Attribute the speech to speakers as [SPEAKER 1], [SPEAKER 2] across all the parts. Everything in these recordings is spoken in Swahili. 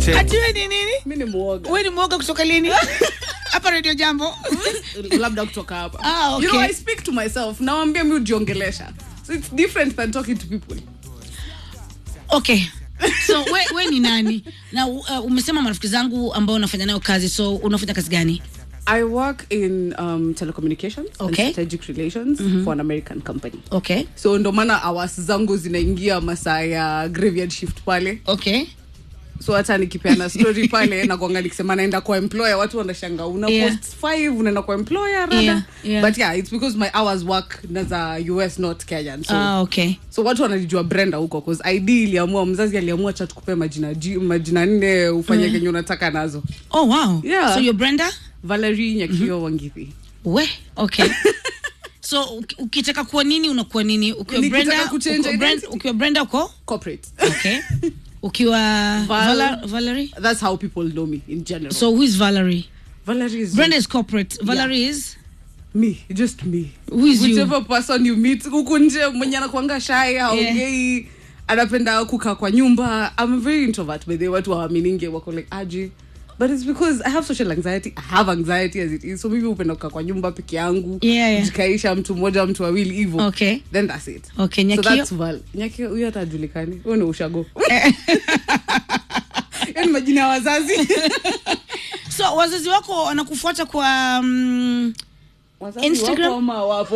[SPEAKER 1] check.
[SPEAKER 2] ati we ni nini
[SPEAKER 3] mi ni mwoga
[SPEAKER 2] we ni mwoga kutoka lini hapa redio jambo
[SPEAKER 3] labda kutoka hapa
[SPEAKER 2] Ah,
[SPEAKER 3] you
[SPEAKER 2] okay.
[SPEAKER 3] know, i speak to myself nawambia mi ujiongelesha so it's different than talking to people
[SPEAKER 2] okay so we, we ni nani na uh, umesema marafiki zangu ambao unafanya nayo kazi so unafanya kazi gani
[SPEAKER 3] i work in um, telecommunications
[SPEAKER 2] Okay.
[SPEAKER 3] and strategic relations for an american company
[SPEAKER 2] okay
[SPEAKER 3] so ndo maana hours zangu zinaingia masaa ya graveyard shift pale
[SPEAKER 2] okay
[SPEAKER 3] so hata nikipeana story pale nakwanga nikisema naenda kwa employer watu wanashanga una
[SPEAKER 2] Yeah.
[SPEAKER 3] post five unaenda kwa employer rada
[SPEAKER 2] Yeah, yeah.
[SPEAKER 3] but yeah it's because my hours work na za us not kenyan so,
[SPEAKER 2] ah, okay
[SPEAKER 3] so watu wanajijua brenda huko cause id iliamua mzazi aliamua cha tukupea majina ji- majina nne ufanye kenye unataka nazo
[SPEAKER 2] oh wow
[SPEAKER 3] Yeah.
[SPEAKER 2] so you're brenda
[SPEAKER 3] valerie nyakio wangithi
[SPEAKER 2] we okay so uki- ukitaka kuwa nini unakuwa nini ukiwa
[SPEAKER 3] Nikitaka
[SPEAKER 2] brenda
[SPEAKER 3] kuchange
[SPEAKER 2] uko Brenda-
[SPEAKER 3] identity.
[SPEAKER 2] ukiwa brenda uko
[SPEAKER 3] corporate
[SPEAKER 2] okay ukiwa
[SPEAKER 3] Val-
[SPEAKER 2] Vala, valerie
[SPEAKER 3] that's how people know me in general
[SPEAKER 2] so who is valerie
[SPEAKER 3] valerie is
[SPEAKER 2] brenda is corporate valerie is
[SPEAKER 3] me just me
[SPEAKER 2] Who is you?
[SPEAKER 3] whichever person you meet huku nje mwenye anakwanga shy haongei anapenda kukaa kwa nyumba i'm a very introvert by the way watu hawamininge wako like aji but it's because i have social anxiety i have anxiety as it is so mimi hupenda kukaa kwa nyumba peke yangu
[SPEAKER 2] Yeah, yeah.
[SPEAKER 3] jikaisha mtu mmoja mtu wawili hivo
[SPEAKER 2] Okay.
[SPEAKER 3] then that's it
[SPEAKER 2] Okay,
[SPEAKER 3] so
[SPEAKER 2] Nyakio?
[SPEAKER 3] that's val nyakio huyo hata ajulikani huyo ni ushago hiyo ni majina ya wazazi
[SPEAKER 2] so wazazi wako wanakufuata kwa um,
[SPEAKER 3] Wazazi
[SPEAKER 2] Instagram?
[SPEAKER 3] wapo ama wapo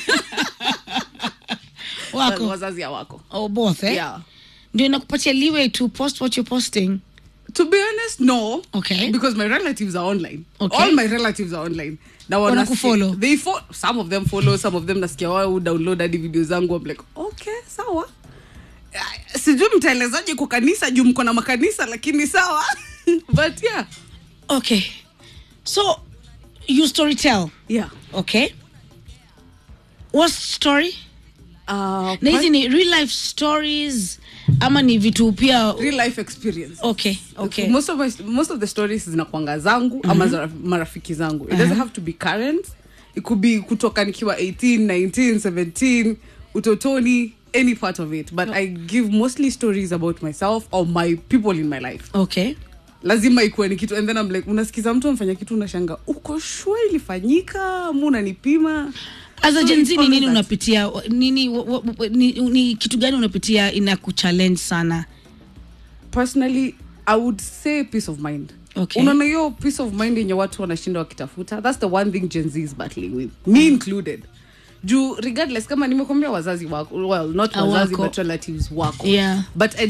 [SPEAKER 2] wako
[SPEAKER 3] wazazi hawako
[SPEAKER 2] oh, both eh?
[SPEAKER 3] yeah
[SPEAKER 2] ndio inakupatia leeway to post what you're posting
[SPEAKER 3] To be honest, no.
[SPEAKER 2] Okay.
[SPEAKER 3] Because my relatives are online.
[SPEAKER 2] Okay.
[SPEAKER 3] All my relatives are online. Now
[SPEAKER 2] Wanakufollow?
[SPEAKER 3] They fo- some of them follow, some of them nasikia wao download hadi video zangu. I'm like, okay, sawa. Ah, Sijui mtaelezaje kwa kanisa juu mko na makanisa lakini sawa. But yeah.
[SPEAKER 2] okay so you storytell
[SPEAKER 3] Yeah.
[SPEAKER 2] okay what story
[SPEAKER 3] Uh,
[SPEAKER 2] na hizi ni real life stories ama ni vitu pia
[SPEAKER 3] real life experience.
[SPEAKER 2] okay okay
[SPEAKER 3] most of my, most of the stories zinakwanga zangu ama za marafiki zangu it doesn't have to be current it could be kutoka nikiwa 18 19 17 utotoni any part of it but i give mostly stories about myself or my people in my life
[SPEAKER 2] okay
[SPEAKER 3] lazima ikuwe ni kitu and then I'm like unasikiza mtu amfanya kitu unashanga uko shua ilifanyika mu unanipima
[SPEAKER 2] as a
[SPEAKER 3] So
[SPEAKER 2] Gen
[SPEAKER 3] it's
[SPEAKER 2] Z ni
[SPEAKER 3] always
[SPEAKER 2] nini
[SPEAKER 3] that.
[SPEAKER 2] unapitia nini wa- wa- wa- ni, ni kitu gani unapitia ina kuchallenge sana
[SPEAKER 3] personally i would say peace of mind
[SPEAKER 2] Okay.
[SPEAKER 3] unaona hiyo peace of mind yenye watu wanashinda wakitafuta that's the one thing gen z is battling with me included juu regardless kama nimekwambia wazazi wako well not
[SPEAKER 2] Ah,
[SPEAKER 3] wazazi
[SPEAKER 2] wako.
[SPEAKER 3] but relatives wako
[SPEAKER 2] Yeah.
[SPEAKER 3] but I